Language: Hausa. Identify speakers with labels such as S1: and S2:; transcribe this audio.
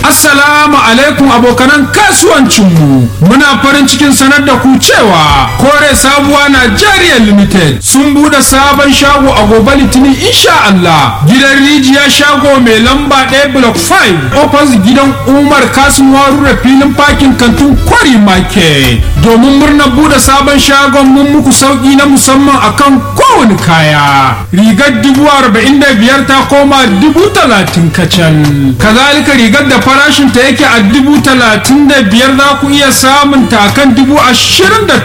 S1: Assalamu alaikum abokanan kasuwancinmu. Muna farin cikin sanar da ku cewa Kore Sabuwa Nigeria Limited sun bude sabon shago a gobe Litinin insha Allah. Gidan rijiya shago mai lamba ɗaya block 5 opposite gidan Umar Kasim Warure filin parking kantin Kwari Market. Domin murnar bude sabon shagon mun muku sauki na musamman akan kowane kaya. Rigar dubu arba'in da biyar ta koma dubu talatin kacal. Kazalika rigar da farashin ta yake a dubu talatin da biyar za ku iya samun ta kan dubu ashirin da